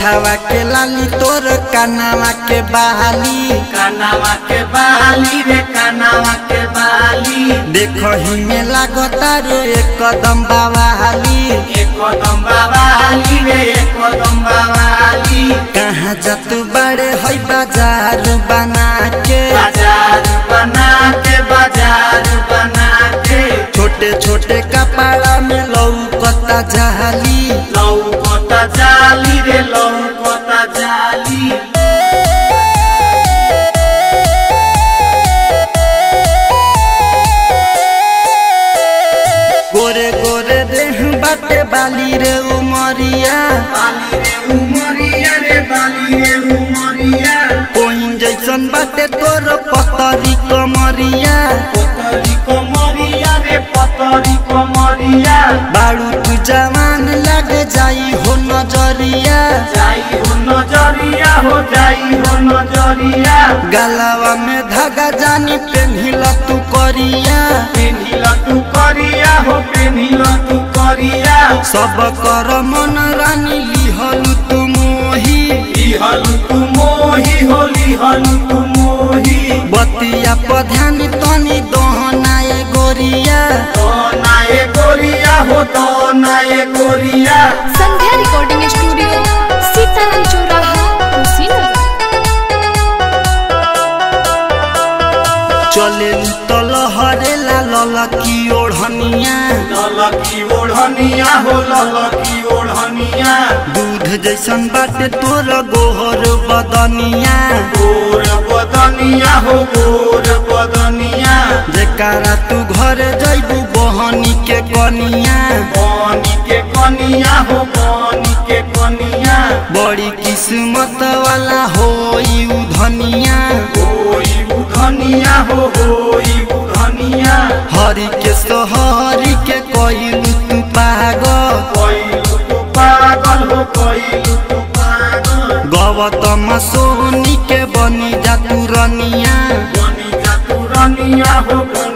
ओठावा के लाली तोर कानावा के बहाली कानावा के बाली रे कानावा के बाली देखही में लागता रे एक कदम बावाली एक कदम बाबाली रे एक कदम बाबाली कहाँ जात बड़े है बाजार बना के बाजार बना के बाजार बना के छोटे छोटे कपड़ा में लौकता जाली लौकता जाली रे लौकता जाली गोरे गोरे देह बाटे बाली रे उमरिया बाली रे उमरिया रे बाली रे उमरिया कोइन जैसन बाटे तोर पतरी कमरिया पतरी कमरिया रे पतरी कमरिया बाड़ू तू जवान लग जाई हो नजरिया जाई हो नजरिया हो जाई हो नजरिया गलावा में धागा जानी पेन्हिल तू करिया पेन्हिल तू करिया हो पेन्हिल तू करिया सब कर मन रानी लिहल तू मोही लिहलु तू मोही हो लिहलु तू मोही बतिया पर ध्यान तनी दहनाए गोरिया तो नाये गोरिया हो तो नाये गोरिया संध्या रिकॉर्डिंग स्टूडियो सीताराम चौराहा कुशीनगर चले तल हरेला ललकी ओढ़निया ललकी ओढ़निया हो ललकी ओढ़निया दूध जैसन बाटे तोर गोहर बदनिया गोर बदनिया हो गोर बदनिया जेकारा तू घर जैबू बहनी के कनिया पानी के कनिया हो पानी के कनिया बड़ी किस्मत वाला होई उ धनिया होई उधनिया हो होई उधनिया हरि के सोहरी के कइलू तू पागल कइलु तू पागल हो कइलु तू पागल गौतम सोनी के बनी जा तू रनिया बनी जा तू रनिया हो